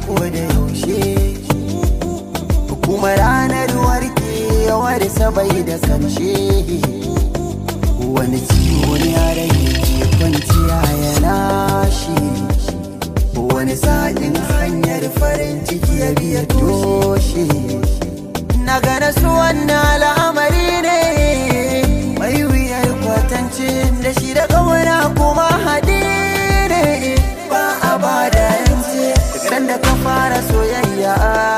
ko da yaushe kuma ranar warkewar sabai da karshe wani ciwo ne a rai ke kwanciya yana shi wani sa'in hanyar farin ciki ya biya toshe na gane su wannan al'amari ne mai wuyar kwatance da shi da kawana kuma haɗe ne ba a ba da yance daga da ka fara soyayya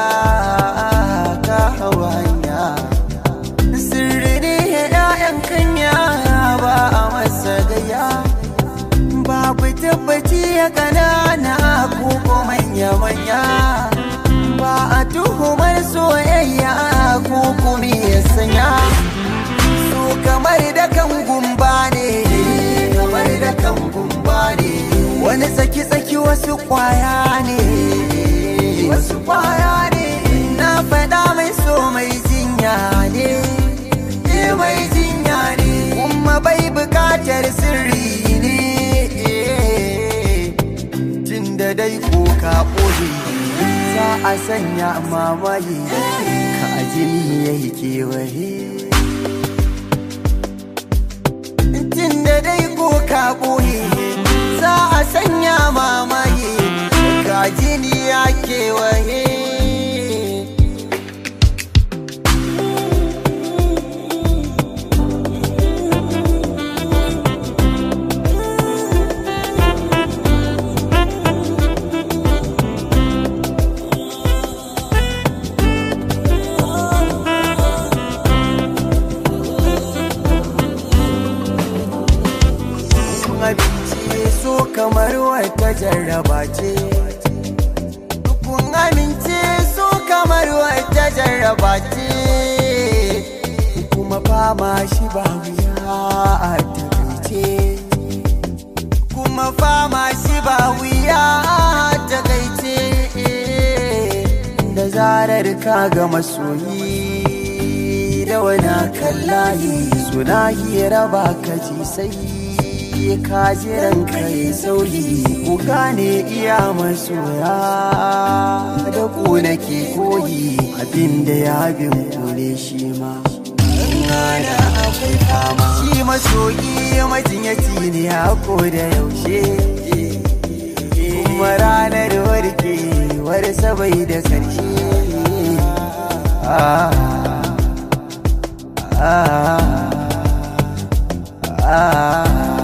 ka hawa hanya sirri ne ya'yan kanya ba a masa gaya babu tabbaci ya kanana ko ko manya-manya ba a tuhumar soyayya ko kuma ya sanya su kamar da kan gumba ne kamar da kan gumba ne wani tsaki-tsaki wasu kwaya ne wasu kwaya ne na faɗa mai so mai jinya ne eh mai jinya ne kuma bai bukatar sirri ne tun da dai ko ka ɓoye za a sanya mamaye ka jini ya yi kewaye tun da dai ko ka ɓoye za a sanya mamaye ka jini ya kewaye abinci so kamar wata jarraba ce kun amince so kamar wata jarraba ce kuma fama shi ba wuya a takaice kuma fama shi ba wuya a takaice da zarar ka ga masoyi da wani kallahi suna hira ba ka ji sai ka jiran kai sauri ku gane iya masoya da ku nake koyi abinda ya bin kule shi ma da akwai fama shi masoyi majinyaci ne a ko da yaushe kuma ranar warkewar sabai da karshe ah, ah, ah, ah.